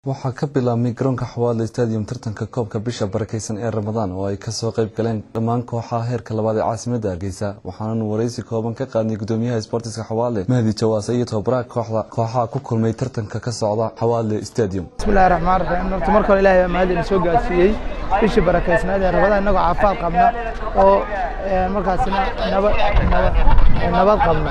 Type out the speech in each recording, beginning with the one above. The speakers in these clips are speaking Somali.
waxaa ka bilaabmay garoonka xawaadle stadium tartanka koobka bisha barakeysan ee ramadaan oo ay kasoo qayb galeen dhammaan kooxaha heerka labaad ee caasimada hargeysa waxaananu wareysi kooban ka qaadnay gudoomiyaha sbortiska xawaadle mahdi jawaase iyo tababaraha kooxda kooxaha ku kulmay tartanka ka socda xawaadle stadium bismillahi raxmaan raxiim horta marka hore ilahay baa mahadina soo gaarsiiyey bishii barakeysnayd ee ramadaan innagoo caafimaad qabna oo markaasina naba nabad qabna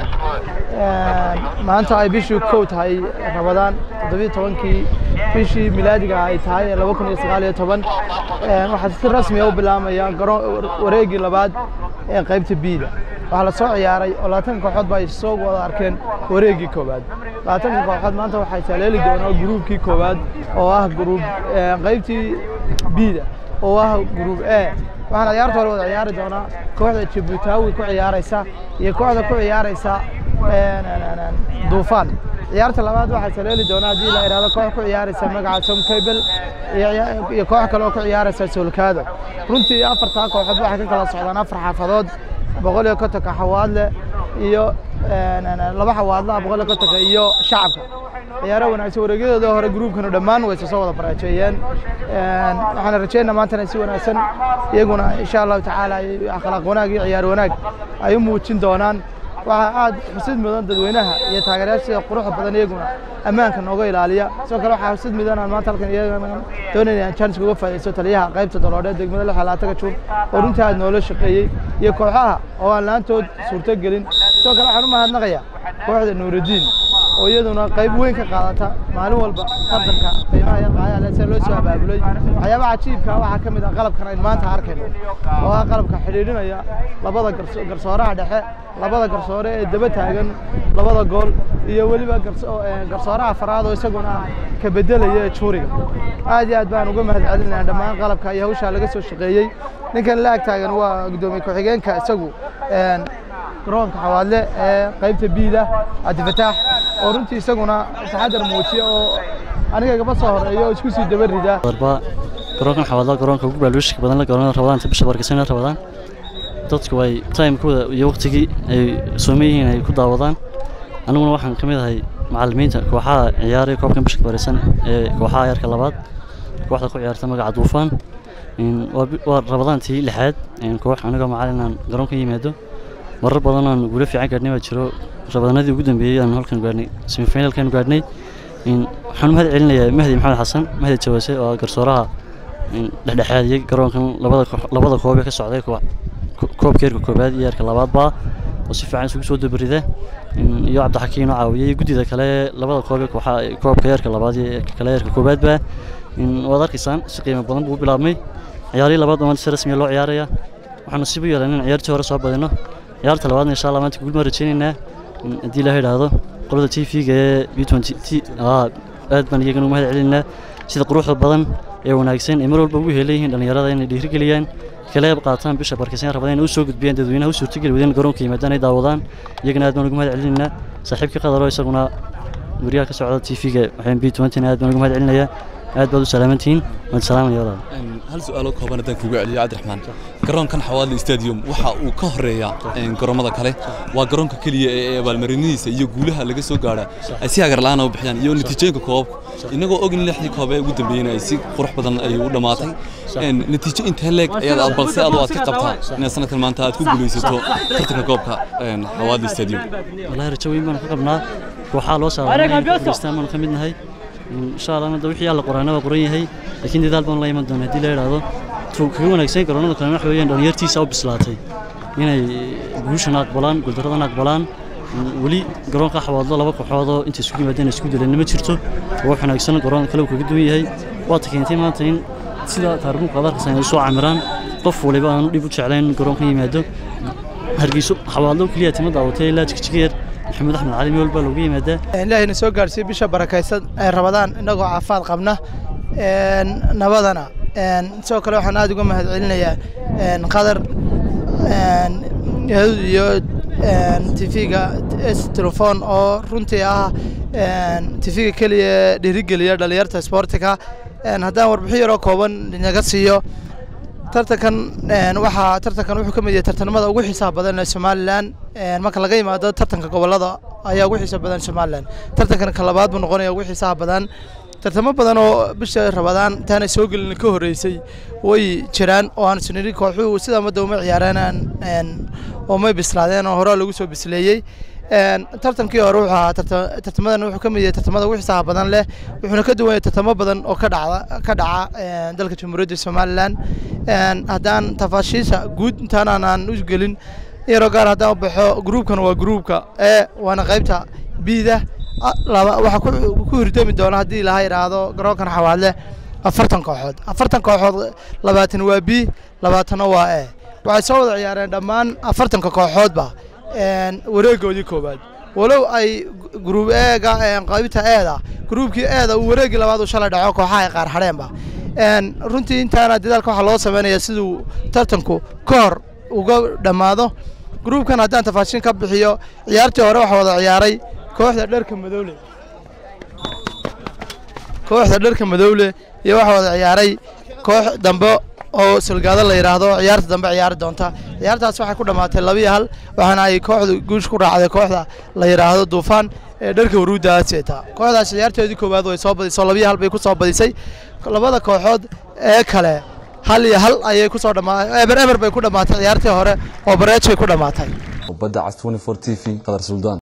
maanta ay bishii kow tahay ramadaan toddobiyo tobankii bishii milaadiga ay tahay ee laba kun iyo sagaal iyo toban waxaa si rasmiya u bilaamaya garoon wareegii labaad ee qaybta biida waxaa la soo ciyaaray oo labaatanka kooxood ba ay soo wada arkeen wareegii koowaad labaatanka kooxood maanta waxay taleeli doonaa gruubkii koowaad oo ah gruub qaybtii biida oo ah gruub e waxaana ciyaarta hore wada ciyaari doonaa kooxda jibutaawi ku ciyaaraysa iyo kooxda ku ciyaaraysa duufaan ciyaarta labaad waxaa taleeli doonaa haddii la ihahdo koox ku ciyaaraysa magaca tom cable iyo koox kale oo ku ciyaaraysa solkaado runtii afartaa kooxood waxay ka kala socdaan afar xaafadood boqol iyo kontonka xawaadle iyo laba xawaadlaha boqol iyo kontonka iyo shacabka ciyaaro wanaagsan wareegyadooda hore gruubkanu dhammaan wayse soo wada baraajeeyeen waxaana rajeynaa maantana si wanaagsan iyaguna insha allahu tacaala akhlaaq wanaag iyo ciyaar wanaag ay u muujin doonaan waxaa aad xusid mudan dadweynaha iyo taageerayaasha sida quruxda badan iyaguna ammaanka nooga ilaaliya sidoo kale waxaa xusid mudan aan maanta halkan iyagana doonayna aan chance uga faa'iidaysto taliyaha qaybta daloodheed degmada lix labaataka juun oo runtii aad noola shaqeeyey iyo kooxaha oo aan laantood suurto gelin sidoo kale waxaan u mahadnaqayaa kooxda nuurudiin oo iyaduna qayb weyn ka qaadata maalin walba tartanka qiimaha iyo qaayaha leh sida loo soo abaabulay waxyaabaha cajiibka waxaa ka mid ah qalabkan aynu maanta arkayno oo ah qalabka xidhiidhinaya labada garsooraha dhexe labada garsoore ee daba taagan labada gool iyo weliba garsooraha afaraad oo isaguna ka bedelaya juuriga aad iyo aad baan uga mahad celinaya dhammaan qalabka iyo hawshaa laga soo shaqeeyey ninkan la ag taagan waa gudoomiye ku-xigeenka isagu garoonka xawaadle ee qaybta biida cabdifataax oo runtii isaguna taxadar muujiya oo aniga gaba soo horeeya oo isku sii daba rida garoonkan xawaadla garoonka ugu baalwishka badan la garoonada rabadaanta bisha barkisan rabadaan dadku ay timekooda iyo waqtigii ay sooman yihiin ay ku daawadaan aniguna waxaan ka mid ahay macallimiinta kooxaha ciyaaraya koobkan bisha barkisan ee kooxaha yarka labaad kooxda ku ciyaarta magaca duufaan waa rabadaantii lixaad koox anigoo macallin aan garoonka yimaado marar badan aan guulo fiican gaadhnay baa jiro rabadaanadii ugu dambeeyey aan halkan gaadhnay semifinalkan gaadhnay waxaan mahad celinayaa mahdi maxamed xasan mahdi jawaase oo garsooraha dhexdhexaadiyey garoonkan labada koob ee ka socday koobka heerka koobaad iyo heerka labaadba oo si fiican isugu soo dabarida iyo cabdixakiin oo caawiyey guddida kale labada koob ee koobka heerka labaad iyo kale heerka koobaadba waad arkaysaan si qiimo badan buu u bilaabmay ciyaarihii labaad oo maanta si rasmiya loo ciyaaraya waxaanu sibu yeelan in ciyaartii hore soo badino ciyaarta labaadna insha allah maanta guul maan rajeynaynaa haddii ilaha idhaahdo qolada t v-ga ee b twenty t aad baan iyagana ugu mahad celinaynaa sida quruxda badan ee wanaagsan ee mar walba ugu heelan yihiin dhallinyarada inay dhiirigeliyaan kala qayb qaataan bisha barkisan rabadaan inay u soo gudbiyaan dadweynaha u suurtageli wadeen garoonka yimaadaan ay daawadaan iyagana aad baan ugu mahad celinaynaa saaxiibka qadaro isaguna guryaha ka socda t v-ga waxaan b twentyna aad baan ugu mahad celinayaa aad baad u salaamantihiin waan salaamaya walaal hal su-aalo kooban haddaan kugu celiyo cabdiraxmaan garoonkan xawaadle stadium waxa uu ka horeeya garoomada kale waa garoonka keliya ee abaalmarinihiisa iyo guulaha laga soo gaara ay si hagar la-aan u bixiyaan iyo natiijooyinka koobabka inagoo ogin lixdii koobe ugu dambeeyena ay si qurux badan ay u dhammaatay natiijo intee leeg ayaad balse adu aad ka qabtaa inaad sanadkan maanta aad ku guulaysato tartanka koobka xawaadle stadium wallahi rajo weyn baan ka qabnaa kooxaha loo saaran baanu ka mid nahay insha allah hadda wixii alla qoraana waa qoran yahay laakiin dadaal baan la iman doona haddii la idhaahdo tuu kaga wanaagsan garoonada kalena waxa weeyaan dhalinyartiisa u bislaatay inay guushana aqbalaan guuldaradana aqbalaan weli garoonka xawaadlo laba kooxoodoo inta isugu yimaadeen isku dileen ma jirto wax wanaagsan garoon kale uu kaga duwan yahay waata keentay maanta in sida taariikhdu qadarkasa ay soo camiraan qof waliba aanu dhib u jeclayn garoonka yimaado hargeyso xawaadlo keliya tima daawatay ilaa jigjigeer maxamed axmed cali meel baa loogu yimaadaa ilaahayna soo gaarsiiyey bisha barakaysan ee rabadaan innagoo caafimaad qabna nabadana sidoo kale waxaan aad uga mahad celinayaa qadar iyo tv-ga s telefon oo runtii ah tv-ga keliya dhiirigeliya dhalinyarta sportiga haddaan warbixin yaroo kooban naga siiyo tartankan waxaa tartankan wuxuu ka mid yahay tartanimada ugu xiisaha badan ee somalilan marka laga yimaado tartanka gobolada ayaa ugu xiisa badan somalilan tartankan ka labaad buu noqonaya ugu xiisaha badan tartamo badan oo bisha rabadaan intaanay soo gelin ka horreysay way jiraan oo aan isniri kooxuhu sida madda uma ciyaareen oo may bislaadeen oo hore lagu soo bisleeyey tartankii hore wuxuu ahaa tartamadan wuxuu ka mid yahay tartamada ugu xisaha badan leh wuxuuna ka duwan yahay tartamo badan oo ka dhacda ka dhaca dalka jamhuuriyadda somalilan haddaan tafaashiisha guud intaanaan u gelin yaroo gaar haddaan baxo gruubkan waa gruubka e waana qaybta bida waxaa ku hirdami doona haddii ilaha idhaahdo garoonkan xawaadle afartan kooxood afartan kooxood labaatan waa b labaatanna waa e waxay soo wada ciyaareen dhammaan afartanka kooxoodba wareegoodii koowaad walow ay gruub eega qaybta eeda gruubkii eeda uu wareegii labaad uu shalay dhaco kooxaha ay qaar hadheenba runtii intaana dadaalka waxaa loo sameynaya siduu tartanku ka hor uga dhammaado gruubkan haddaan tafaashin ka bixiyo ciyaartii hore waxaa wada ciyaaray kooxda dharka madowle kooxda dharka madowle iyo waxaa wada ciyaaray koox dambe oo sulgaado la yidhaahdo ciyaarta dambe ciyaari doonta ciyaartaas waxay ku dhammaatay labiyo hal waxaana ay kooxdu guush ku raacday kooxda la yidhaahdo duufaan ee dharka waruudda seeta kooxdaas ciyaartoodii koowaad way soo badisay labiyo hal bay ku soo badisay labada kooxood ee kale hal iyo hal ayay ku soo dhammaatay eber eber bay ku dhammaatay ciyaartii hore oo bareejay ku dhammaatay badda cas 24 t v qadar suldaan